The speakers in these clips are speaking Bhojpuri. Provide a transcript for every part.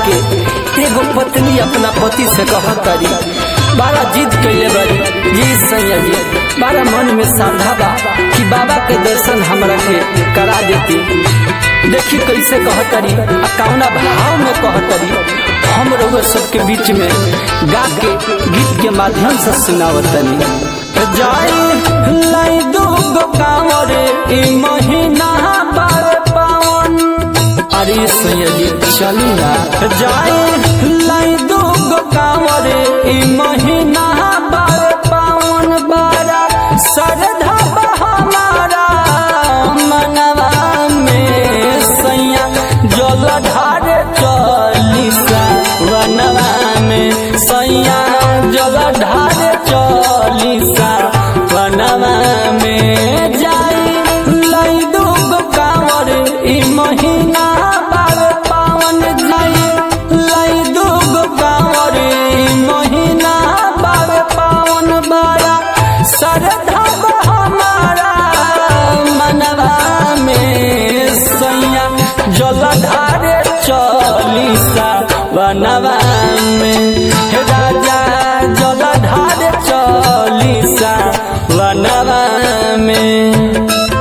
के एगो पत्नी अपना पति से कहतरी बड़ा जिद कैले बड़ी जी सैया जी बड़ा मन में श्रद्धा बा कि बाबा के दर्शन हमरा के करा देती देखी कैसे कहतरी आ कौना भाव में कहतरी हम रउआ सबके बीच में गा के गीत के माध्यम से सुनावतनी जाई लाई दू गो कांवर ई महीना बार पावन अरे सैया जी चली ना जाई लाई दू गो कांवर ई महीना बार पावन बारा श्रद्धा बा हमारा मनवा में सैया जल ढार चलीसा वनवा में सैया जल ढार चलीसा वनवा में जाई लाई दू गो कांवर ई महीना बार पावन जाई लाई दू गो कांवर ई महीना बार पावन बारा श्रद्धा बा हमारा मनवा में सैया जलधार चलीसा बनवा में हे राजा जलधार चलीसा बनवा में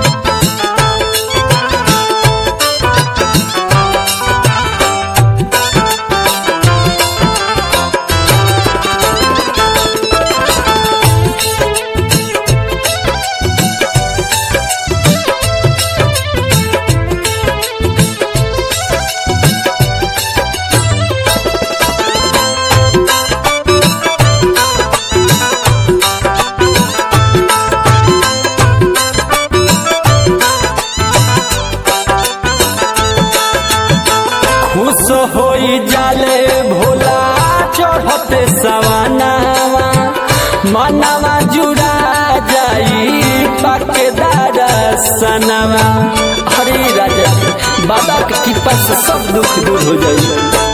खुश होई जाले भोला चढ़ते सवानावा मनवा जुड़ा जाई पाकेदार सनवा हरे राजा बाबा के कृपा से सब दुख दूर हो जाई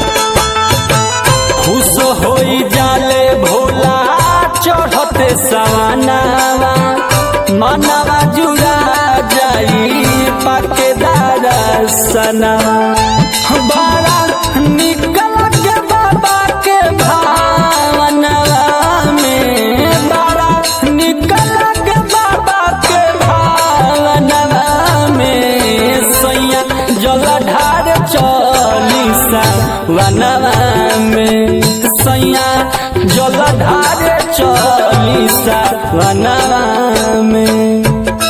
खुश होई जाले भोला चढ़ते सवानावा मनवा जुड़ा जाई पाकेदार सनवा बड़ा निकल के बाबा के भावनवा में बड़ा निकल के बाबा के भावनवा में सैया जलधार चलीसा वनवा में सैया जलधार चलीसा वनवा में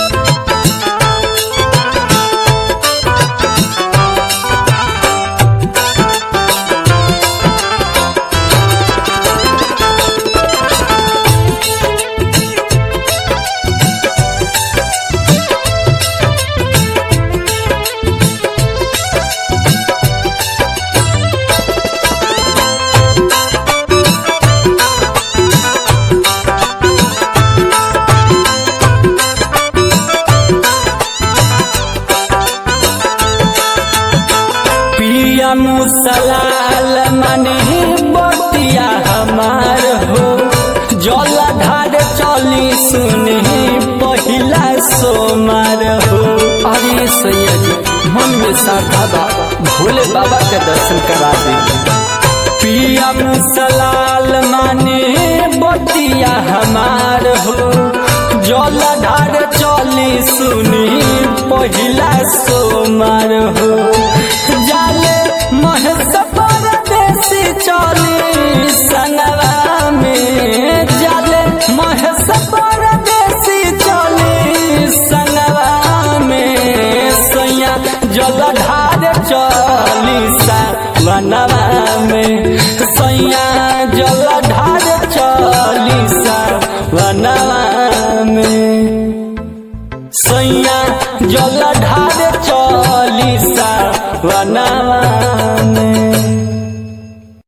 पिया मुसलाल मने बतिया हमार हो जलधार चली सुने पहिला सोमार हो अरे सैया जी मन में श्रद्धा बा भोले बाबा के दर्शन करा दे पिया मुसलाल माने बतिया हमार हो जलधार चली सुनी पहिला सोमार हो जाले महस परदेसी चली संगवा में जाले महस परदेसी चली संगवा में सैया जलधार चली सा मनवा में सैया जलधार चली सा मनवा में सैया जलधार